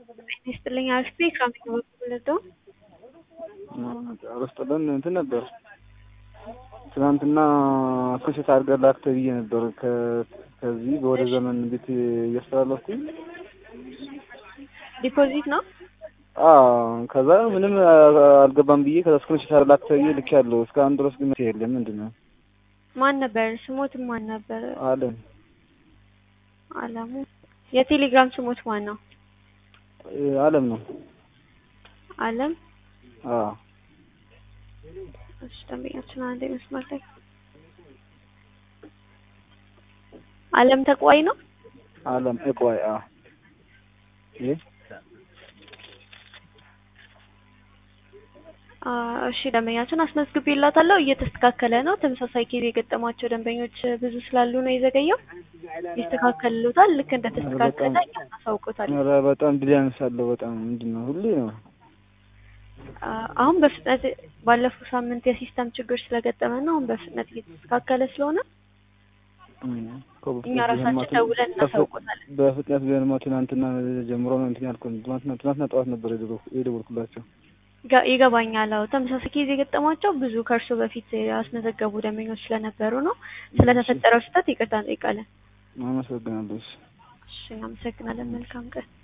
ይስጥልኝ አክስቴ ከአሜሪካ በኩል ልደው አረስጥልን እንትን ነበር ትናንትና ክሽት አድርገህ ላክ ተብዬ ነበር። ከዚህ ወደ ዘመን ቤት እያስተላለፍኩኝ ዲፖዚት ነው። ከዛ ምንም አልገባም ብዬ ከዛ ስክሪንሾት አድርገህ ላክ ተብዬ ልክ ያለው እስካሁን ድረስ ግን የለም። ምንድን ነው? ማን ነበር ስሞት? ማን ነበር? አለም አለሙ። የቴሌግራም ስሞት ማን ነው? አለም ነው። አለም አዎ እሺ፣ ደንበኛችን አንዴ መስመር ላይ አለም ተቋይ ነው። አለም እቋይ አ ይሄ እሺ ደንበኛችን አስመዝግቤላታለሁ። እየተስተካከለ ነው። ተመሳሳይ ኬዝ የገጠማቸው ደንበኞች ብዙ ስላሉ ነው የዘገየው። ይስተካከልሎታል። ልክ እንደተስተካከለ እናሳውቆታል። ኧረ በጣም ድል ያነሳለሁ። በጣም ምንድን ነው ሁሌ ነው አሁን በፍጥነት ባለፈው ሳምንት የሲስተም ችግር ስለገጠመ ነው። አሁን በፍጥነት እየተስተካከለ ስለሆነ እኛ ራሳችን ደውለን እናሳውቆታለን። በፍጥነት ቢሆንማ ትናንትና ጀምሮ ነው እንትን ያልኩት። ትናንትና ትናንትና ጠዋት ነበር የደወልኩላቸው። ይገባኛል። አዎ ተመሳሳይ ኬዝ የገጠማቸው ብዙ ከእርሶ በፊት ያስመዘገቡ ደንበኞች ስለነበሩ ነው። ስለተፈጠረው ስህተት ይቅርታ እንጠይቃለን። አመሰግናለሁ። እሺ እናመሰግናለን። መልካም ቀን